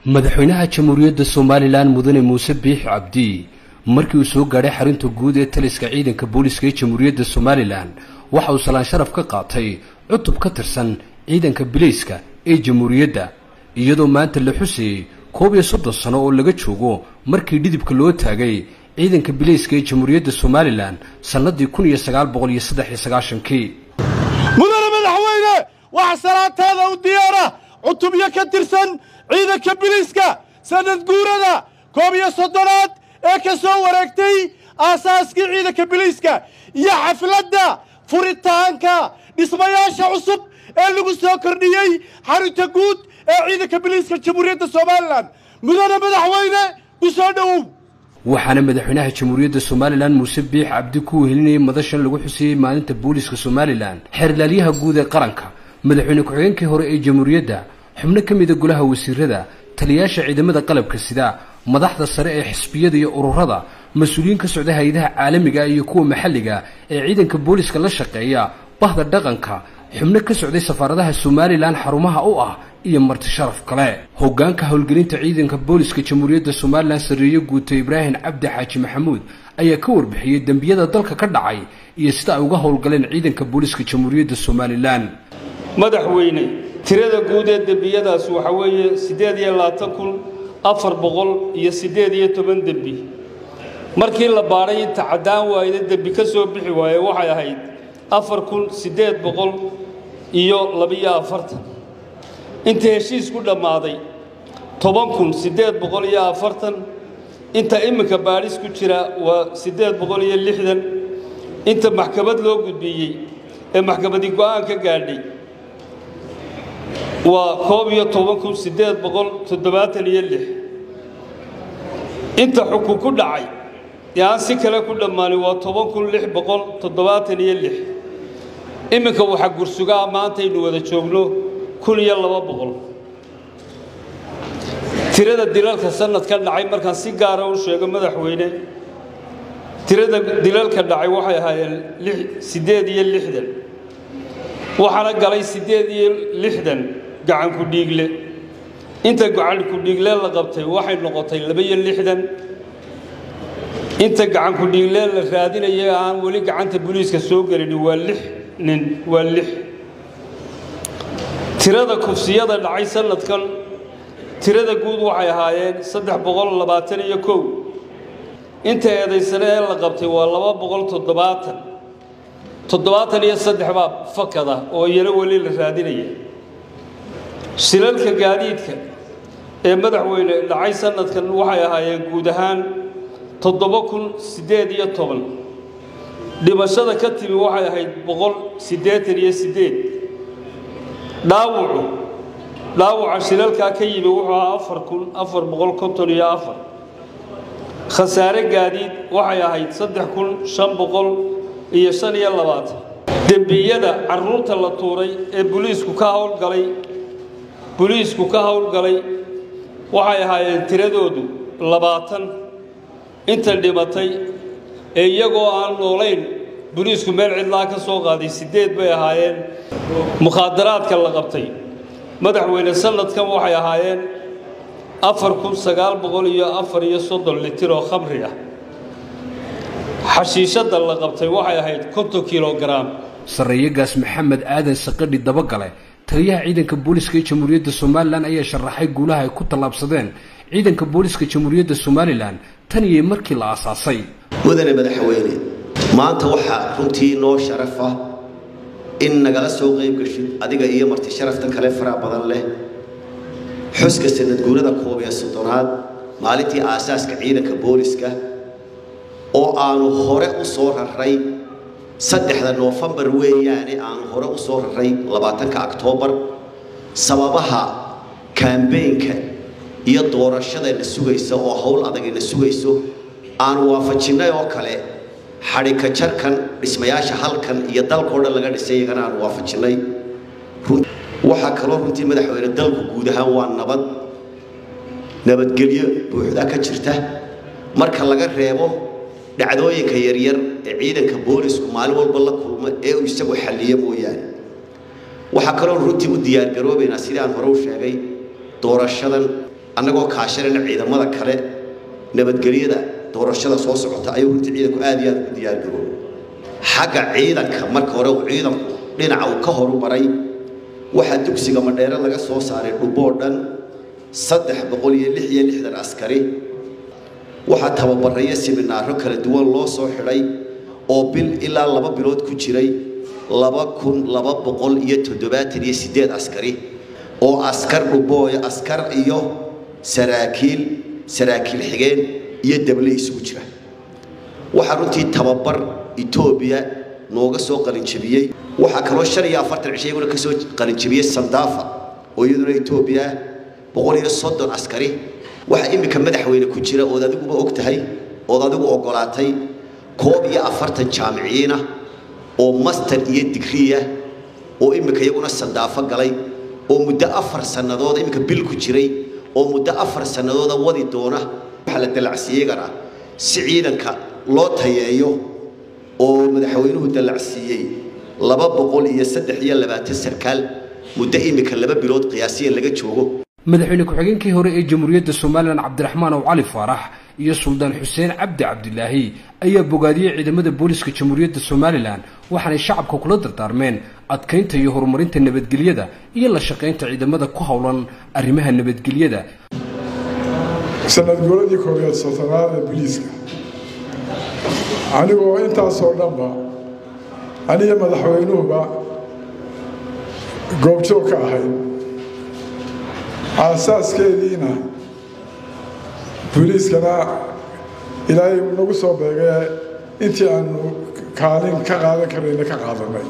madaxweynaha jamhuuriyadda somalilan mudane muuse biix cabdi markii uu soo gaadhay xarunta guud ee taliska ciidanka booliska ee jamhuuriyadda somalilan waxa uu salaan sharaf ka qaatay cutub ka tirsan ciidanka bilayska ee jamhuuriyadda iyadoo maanta la xusayey koob iyo soddon sano oo laga joogo markii dhidibka loo taagay ciidanka bilayska ee jamhuuriyadda somalilan sannadii kun iyo sagaal boqol iyo saddex iyo sagaashankii mudane madaxweyne waxa salaanteeda u diyaara cutubyo ka tirsan ciidanka biliiska sanad guurada koob iyo soddonaad ee ka soo wareegtay aasaaskii ciidanka biliiska iyo xafladda furitaanka dhismayaasha cusub ee lagu soo kordhiyey xarunta guud ee ciidanka biliiska jamhuuriyadda somalilan mudane madaxweyne ku soo dhowow waxaana madaxweynaha jamhuuriyadda somalilan muuse biix cabdi ku wehelinayay madashan lagu xusayey maalinta booliska somalilan xeerlaalyaha guud ee qaranka madaxweyne ku-xigeenkii hore ee jamhuuriyadda xubno ka mida golaha wasiirada taliyayaasha ciidamada qalabka sida madaxda sare ee xisbiyada iyo ururada mas-uuliyiin ka socda hay-adaha caalamiga iyo kuwa maxalliga ee ciidanka booliska la shaqeeya bahda dhaqanka xubno ka socday safaaradaha somalilan xarumaha u ah iyo marti sharaf kale hogaanka howlgelinta ciidanka booliska jamhuuriyadda somalilan sarreeye guuta ibraahim cabdi xaaji maxamuud ayaa ka warbixiyey dembiyada dalka ka dhacay iyo sida ay uga howlgaleen ciidanka booliska jamhuuriyadda somalilan madaxweyne tirada guud ee dembiyadaas waxaa weeye siddeed iyo labaatan kun afar boqol iyo siddeed iyo toban dembi markii la baadhay inta caddaan waayda dembi ka soo bixi waaye waxay ahayd afar kun siddeed boqol iyo labiyo afartan inta heshiis ku dhammaaday toban kun siddeed boqol iyo afartan inta iminka baadhis ku jira waa siddeed boqol iyo lixdan inta maxkamad loo gudbiyey ee maxkamadi go'aan ka gaadhay waa koob iyo toban kun siddeed boqol toddobaatan iyo lix inta xukun ku dhacay ee aan si kale ku dhammaanin waa toban kun lix boqol toddobaatan iyo lix iminka waxaa gursugaa maantaynu wada joogno kun iyo laba boqol tirada dilalka sanadka dhacay markaan si gaara u sheego madaxweyne tirada dilalka dhacay waxay ahaayeen siddeed iyo lixdan waxaana galay siddeed iyo lixdan gacanku dhiigle inta gacanku dhiigle la qabtay waxay noqotay laba-iyo lixdan inta gacanku dhiigle la raadinaya aan weli gacanta booliiska soo gelin waa lix nin waa lix tirada kufsiyada dhacay sanadkan tirada guud waxay ahaayeen saddex boqol labaatan iyo kow inta eedaysane ee la qabtay waa laba boqol toddobaatan toddobaatan iyo saddex baa fakada oo iyana weli la raadinaya shilalka gaadiidka ee madaxweyne dhacay sanadkan waxay ahaayeen guud ahaan toddoba kun siddeed iyo toban dhimashada ka timi waxay ahayd boqol siddeetan iyo siddeed dhaawucu dhaawaca shilalkaa ka yimi wuxuu ahaa afar kun afar boqol konton iyo afar khasaare gaadiid waxay ahayd saddex kun shan boqol iyo shan iyo labaatan dembiyada carruurta la tuuray ee buliisku ka howlgalay buliisku ka howlgalay waxay ahaayeen tiradoodu labaatan inta dhimatay ee iyagoo aan noolayn buliisku meel cidlaa ka soo qaaday siddeed bay ahaayeen mukhaadaraadka la qabtay madaxweyne sanadkan waxay ahaayeen afar kun sagaal boqol iyo afar iyo soddon litir oo khamri ah xashiishadda la qabtay waxay ahayd konton kilogaram sarreeyagaas maxamed aadan saqadhi dabagale taliyaha ciidanka booliska ee jamhuuriyadda somalilan ayaa sharaxay guulaha ay ku tallaabsadeen ciidanka booliska jamhuuriyadda somalilan tan iyo markii la aasaasay mudane madaxweyne maanta waxaa runtii noo sharafa in nagala soo qayb gashid adiga iyo marti sharafta kale faraha badan leh xuska sanadguurada koob iyo soddonaad maalintii aasaaska ciidanka booliska oo aanu hore u soo raray saddexda noofembar weeyaane aanu hore u soo raray labaatanka oktoobar sababaha kambeynka iyo doorashadayna sugaysa oo howl adagayna sugayso aanu waafajinnay oo kale xadhika jarkan dhismayaasha halkan iyo dalkao dhan laga dhisay iyagana aanu waafajinnay waxaa kaloo runtii madaxweyne dalku guud ahaan waa nabad nabadgelyo buuxda ka jirta marka laga reebo dhacdooyinka yaryar ee ciidanka boolisku maalin walba la kulma ee uu isagu xalliyo mooyaane waxaa kaloo runtii u diyaargaroobaynaa sidii aan hore u sheegay doorashadan annagoo kaashanayna ciidamada kale nabadgelyada doorashada soo socota ayuu runtii ciidanku aad iyo aad ugu diyaargaroob xagga ciidanka marka hore uu ciidanku dhinaca uu ka horumaray waxaa dugsiga madheere laga soo saaray dhuboo dhan saddex boqol iyo lix iyo lixdan askari waxaa tababarayo siminaaro kala duwan loo soo xidhay oo bil ilaa laba bilood ku jiray laba kun laba boqol iyo toddobaatan iyo siddeed askari oo askar dhubooya askar iyo saraakiil saraakiil xigeen iyo dable isugu jira waxaa runtii tababar etoobiya nooga soo qalinjabiyey waxaa kaloo shan iyo afartan cisho iyaguna ka soo qalinjabiyey sandaafa oo iyaduna etoobiya ah boqol iyo soddon askari waxaa iminka madaxweyne ku jira ood adiguba og tahay ood adigu oggolaatay koob iyo afartan jaamiciyiinah oo master iyo digriya oo iminka iyaguna sandaafo galay oo muddo afar sannadood iminka bil ku jiray oo muddo afar sannadooda wadi doona waxaa la dallacsiiyegana si ciidanka loo tayeeyo oo madaxweynuhu dallacsiiyey laba boqol iyo saddex iyo labaatan sarkaal muddo iminka laba bilood qiyaasiya laga joogo madaxweyne ku-xigeenkii hore ee jamhuuriyadda somalilan cabdiraxmaan ow cali faarax iyo suldaan xuseen cabdi cabdilaahi ayaa bogaadiyey ciidamada booliska jamhuuriyadda somalilan waxaanay shacabka kula dardaarmeen adkaynta iyo horumarinta nabadgelyada iyo la shaqaynta ciidamada ku howlan arrimaha nabadgelyada sanadguuradii koobiyaad soddonaad ee biliiska anigoo intaasoo dhanba aniga madaxweynuhuba goobjoog ka ahayd aasaaskeediina boliiskana ilaahay nagu soo beegay intii aanu kaalin ka qaadan karayna ka qaadanay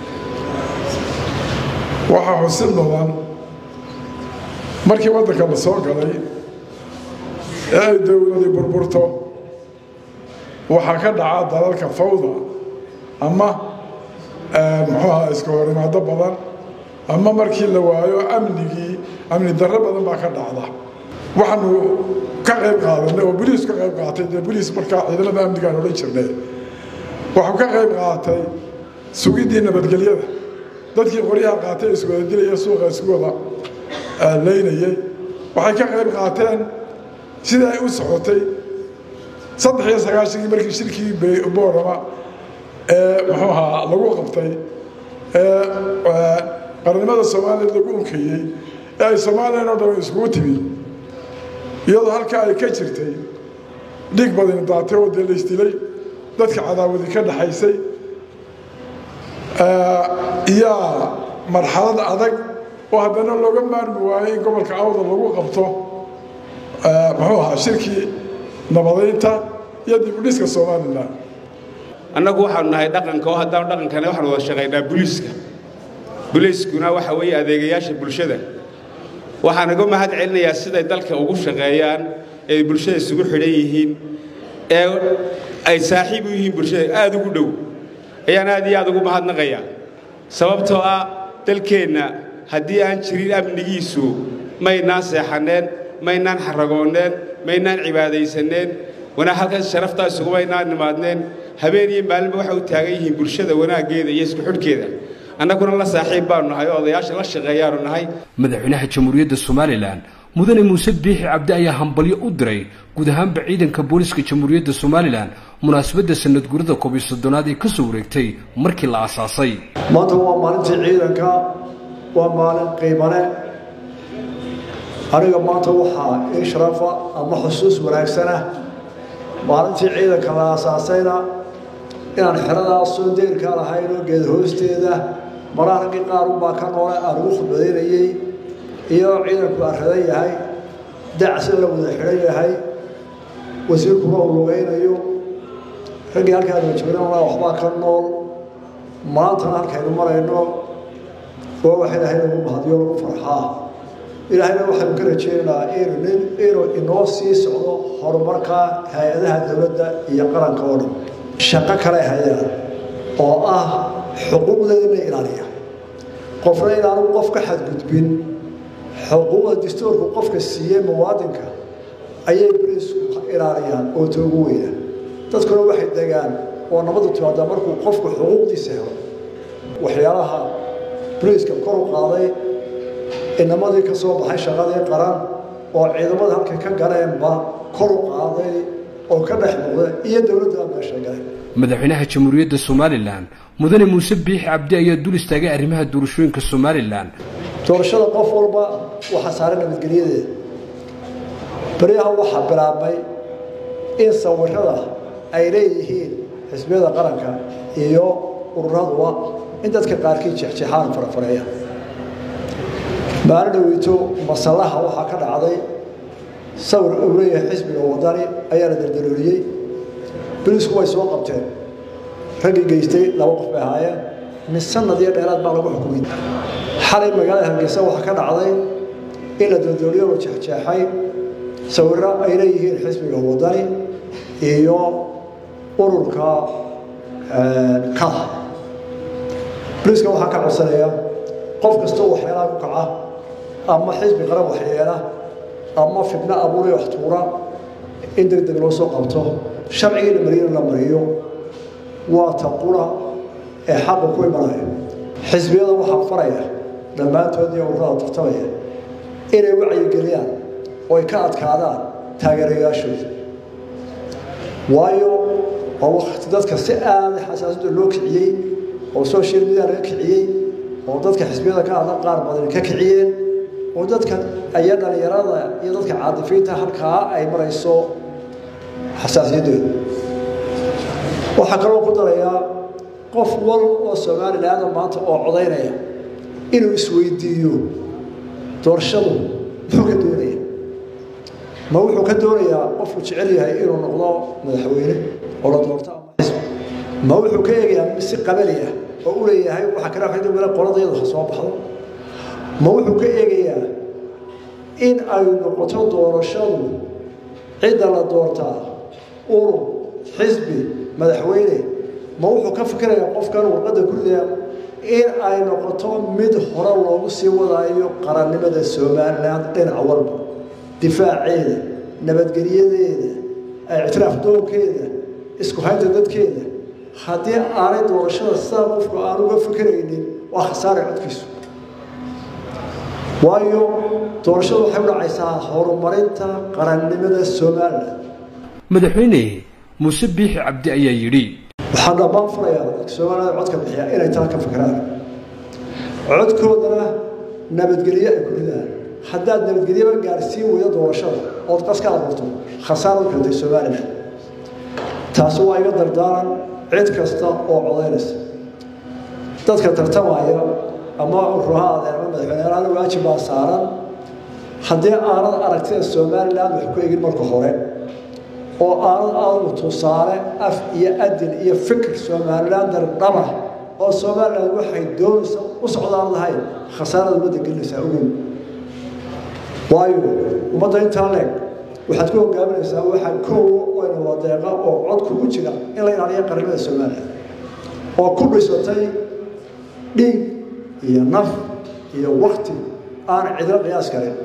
waxaa xusid mudan markii waddanka la soo galay ee ay dowladii burburto waxaa ka dhaca dalalka fawda ama muxuuaha iska horimaado badan ama markii la waayo amnigii amni darro badan baa ka dhacda waxaanu ka qayb qaadanay oo boliis ka qayb qaatay dee boliis markaa ciidamada amnigaan odhan jirnay waxuu ka qayb qaatay sugiddii nabadgelyada dadkii qoryaha qaatay iswada dilaya suuqa isku wada leynayay waxay ka qayb qaateen sidii ay u socotay saddex iyo sagaashankii markii shirkii boorama ee muxuu ahaa lagu qabtay ee qarnimada soomaaliya lagu unkayey ee ay soomaaliyan oo dhan iskugu timi iyadoo halkaa ay ka jirtay dhiig badani daatay oo dee laysdilay dadka cadaawadi ka dhaxaysay iyaa marxalad adag oo haddana looga maarmi waayo in gobolka awda lagu qabto muxuu ahaa shirkii nabadaynta iyo dibudhiska somalilan annagu waxaanu nahay dhaqanka oo haddaan dhaqankana waxaanu wada shaqaynaa buliiska buliiskuna waxa weeye adeegayaasha bulshada waxaan uga mahad celinayaa siday dalka ugu shaqeeyaan ee bulshada isugu xidhan yihiin ee ay saaxiib u yihiin bulshada aad ugu dhow ayaan aad iyo aad ugu mahadnaqayaa sababtoo ah dalkeenna haddii aan jirin amnigiisu maynaan seexanneen maynaan xaragoonneen maynaan cibaadaysanneen wanaa halkaas sharaftaa isugumaynaan nimaadneen habeen iyo maalinba waxay u taagan yihiin bulshada wanaaggeeda iyo isku xidhkeeda annaguna la saaxiib baanu nahay oo odayaasha la shaqeeyaanu nahay madaxweynaha jamhuuriyadda somalilan mudane muuse biixi cabdi ayaa hambalyo u diray guud ahaanba ciidanka booliska jamhuuriyadda somalilan munaasabadda sanadguurada koob iyo soddonaad ee ka soo wareegtay markii la aasaasay maanta waa maalintii ciidanka waa maalin qiimane aniga maanta waxaa ii sharafa ama xusuus wanaagsanah maalintii ciidanka la aasaasayna inaan xeradaas soo deyrkaa lahayn oo geed hoosteeda maraa raggii qaarunbaa ka noole aan ugu khudbadaynayey iyo ciidanku arradan yahay dacsan la wada xidhan yahay wasiirkuna uu lugaynayo raggii halkaanu joognana waxbaa ka nool maantana halkaynu marayno waa wax ilaahay lagu mahadiyo lagu farxaa ilaahayna waxaynu ka rajeynaynaa inuu inuu inoo sii socdo horumarka hay-adaha dowladda iyo qaranka oo dhan shaqo kale hayaan oo ah xuquuqdeeda la ilaaliya qofna inaanu qof ka xadgudbin xuquuqda dastuurku qofka siiyey muwaadinka ayay bariisku ilaaliyaan oo toogu weyna dadkuna waxay degaan oo nabadu timaadaa markuu qofku xuquuqdiisa helo waxyaalaha bariiska kor u qaaday inamadii ka soo baxay shaqadii qaran oo ciidamada halkay ka galeenba kor u qaaday oo ka dhex muuqda iyo dowladda meesha galay madaxweynaha jamhuuriyadda somalilan mudane muuse biixi cabdi ayaa dul istaagay arrimaha doorashooyinka somalilan doorashada qof walba waxaa saaran nabadgelyadeeda baryaha waxaa bilaabmay in sawirada ay leeyihiin xisbiyada qaranka iyo ururaduba in dadka qaarkii jeexjeexaan farafareeya maalin dhaweyto masallaha waxaa ka dhacday sawir uu leeyahay xisbiga wadani ayaa la daldalooliyey bilisku way soo qabteen raggii geystay laba qof bay ahaayeen min sanad iyo dheeraad baa lagu xukumay xalay magaalada hargeysa waxaa ka dhacday in la daldalooliyo la jeexjeexay sawirro ay leeyihiin xisbiga wadani iyo ururka kada boliiska waxaa ka codsanaya qof kastoo waxyaalaha ku kaca ama xisbi qaran waxyeela ama fidno abuuraya wax tuura in deg deg loo soo qabto sharcigii la mariyana la mariyo waa ta qura ee xaqa ku imanaya xisbiyada waxaa faraya dhammaantood iyo ururada tartamaya inay wacyigeliyaan oo ay ka adkaadaan taageerayaashooda waayo waa wakti dadka si aada xasaasada loo kiciyey oo social media laga kiciyey oo dadka xisbiyada ka hadla qaar badan ka kiciyeen oo dadka aya dhalinyarada iyo dadka caadifiinta halkaa ay marayso xasaasiyaddooda waxaa kaloo ku darayaa qof wal oo somalilaanda maanta oo codaynaya inuu isweydiiyo doorashadu muxuu ka doonaya ma wuxuu ka doonayaa qofku jecel yahay inuu noqdo madaxweyne oo la doorto ama xisbi ma wuxuu ka eegayaa si qabali ah oo u leeyahay waxaa kale waxay dowla qoladayadu ha soo baxdo ma wuxuu ka eegayaa in ay noqoto doorashadu cidda la doortaa urur xisbi madaxweyne ma wuxuu ka fikirayaa qofkan warqadda gurida in ay noqoto mid hore loogu sii wadaayo qarannimada somalilan dhinac walba difaaceeda nabadgelyadeeda ictiraaf doonkeeda isku haynta dadkeeda haddii aanay doorashada sidaa qofku aan uga fikiraynin waa khasaare codkiisu waayo doorashadu waxay u dhacaysaa horumarinta qarannimada somalilan madaxweyne muuse biixi cabdi ayaa yidhi waxaan dhammaan furayaa dadka soomaalida codka bixiya inay taa ka fikiraan codkoodana nabadgelyo ay ku ridaan haddaad nabadgelyaba gaarsiin weydo doorashada ood qas ka abuurto khasaar u keentay somalilan taasi waa iga dardaaran cid kasta oo codaynaysa dadka tartamaya ama ruhaade ama madaxweyneyaal waajib baa saaran haddii aanad aragtida somalilan wax ku egin marka hore oo aanad aadagu tusaale af iyo adil iyo fikir somalilan dardhaba oo somalilan waxay doonaysa u socdaan lahayn khasaarada ummadda gelinaysaa ogow waayo ummadda intaa leeg waxaad ku hogaaminaysaa waxaa koowa wayna wadeeqa oo cod kugu jira in la ilaaliyo qarnimada somalilan oo ku dhisatay dhiig iyo naf iyo wakti aan cidlo qiyaas karin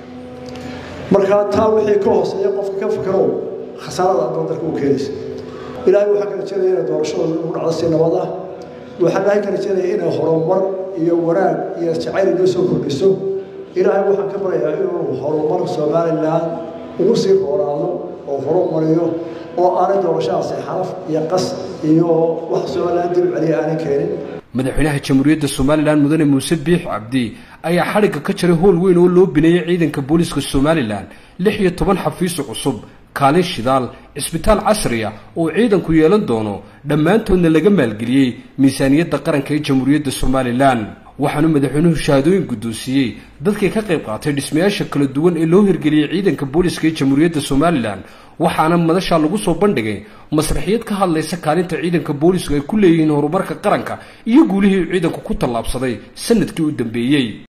markaa taa wixii ka hooseeya qofka ka fikirow khasaarada adoon dalka u keenaysa ilaahay waxaa ka rajeynaya inay doorashada ugu dhacdo si nabad ah waxaa ilaahay ka rajeynaya inay horumar iyo wanaag iyo jacayl inoo soo kordhiso ilaahay waxaan ka baryayaa inuu horumar somalilan ugu sii rooraado oo horumariyo oo aanay doorashadaasi xaraf iyo qas iyo wax somalilan dib celiya aanay keenin madaxweynaha jamhuuriyadda somalilan mudane muuse biix cabdi ayaa xadhigga ka jaray howl weyn oo loo bineeyey ciidanka booliiska somalilan lix iyo toban xafiiso cusub kaalin shidaal cisbitaal casriya oo ciidanku yeelan doono dhammaantoodna laga maalgeliyey miisaaniyadda qaranka ee jamhuuriyadda somalilan waxaanu madaxweynuhu shahaadooyin guddoonsiiyey dadkii ka qayb qaatay dhismayaasha kala duwan ee loo hirgeliyey ciidanka booliiska ee jamhuuriyadda somalilan waxaana madashaa lagu soo bandhigay masraxiyad ka hadlaysa kaalinta ciidanka boolisku ay ku leeyihiin horumarka qaranka iyo guulihii uu ciidanku ku tallaabsaday sanadkii u dambeeyey